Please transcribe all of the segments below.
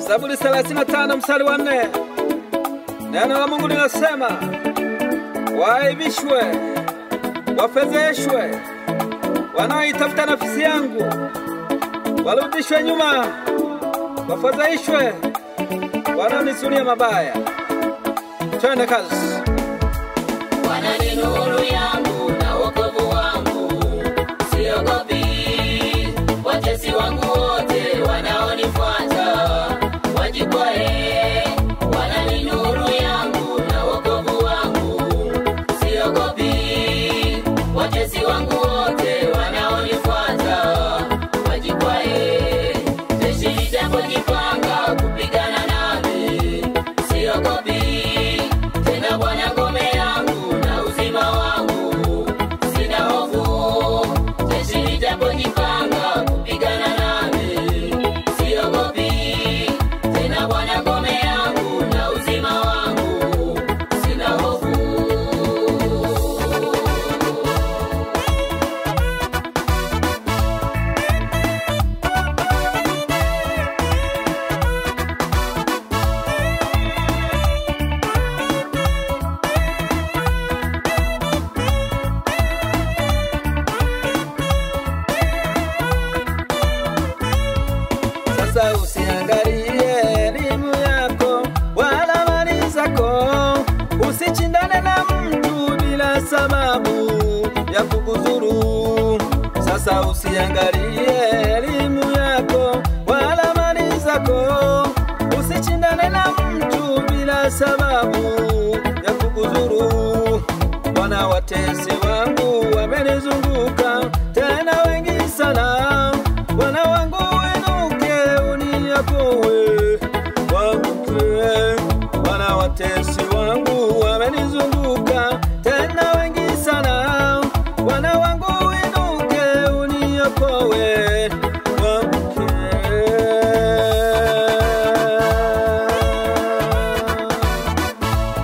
Zaburi 35 mstari wa nne. Neno la Mungu linasema waaibishwe, wafedheshwe wanaoitafuta nafsi yangu, warudishwe nyuma, wafadhaishwe wanaonisulia mabaya. Twende kazi. Bwana ni nuru yangu na wokovu wangu, siogopi watesi wangu wote wanaonifuata wajikwae. Bwana ni nuru yangu na wokovu wangu, siogopi watesi wangu wote wanaonifuata wajikwae. Jeshi litapojipanga kupigana nami, siogopi tena Bwana ngome yangu na uzima wangu, sina hofu. Jeshi litapojipanga kupigana nami, siogopi tena Bwana ngome yangu na uzima wangu, sina hofu. Sasa usiangalie elimu yako wala mali zako, usichindane na mtu bila sababu ya kukudhuru. Sasa usiangalie elimu yako wala mali zako, usichindane na mtu bila sababu ya kukudhuru. Bwana, watesi wangu wamenizunguka tena wengi sana, Bwana wangu inuke uniokoe, waamke. Bwana, watesi wangu wamenizunguka tena wengi sana, Bwana wangu inuke uniokoe, waamke.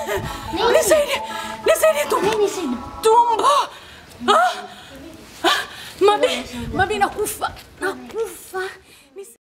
Nisaidie. Nisaidie tumbo. Nini shida? Tumbo. Ah. Ah. Mabi, mabi nakufa. Nakufa.